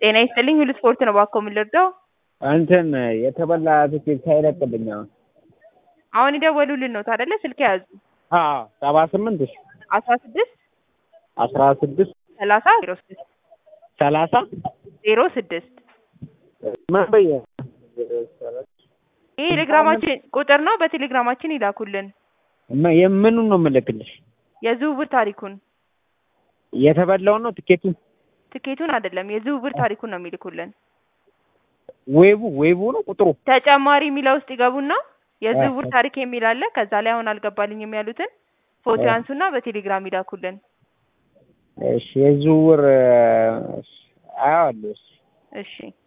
ጤና ይስጥልኝ ሁሉ ስፖርት ነው እባክዎ ምን ልርዳው? እንትን የተበላ ትኬት ሳይለቅልኝ አሁን አሁን የደወሉልን ነው አይደለ? ስልክ ያዙ አዎ ሰባ ስምንት እሺ አስራ ስድስት አስራ ስድስት ሰላሳ ዜሮ ስድስት ሰላሳ ዜሮ ስድስት ምን በየ ይህ ቴሌግራማችን ቁጥር ነው። በቴሌግራማችን ይላኩልን የምኑን ነው የምልክልሽ? የዝውውር ታሪኩን የተበላውን ነው ትኬቱን? ትኬቱን አይደለም የዝውውር ታሪኩን ነው የሚልኩልን። ዌቡ ዌቡ ነው ቁጥሩ? ተጨማሪ የሚለው ውስጥ ይገቡና የዝውውር ታሪክ የሚል አለ። ከዛ ላይ አሁን አልገባልኝም ያሉትን ፎቶ ያንሱና በቴሌግራም ይላኩልን። እሺ የዝውውር አያዋለሁ። እሺ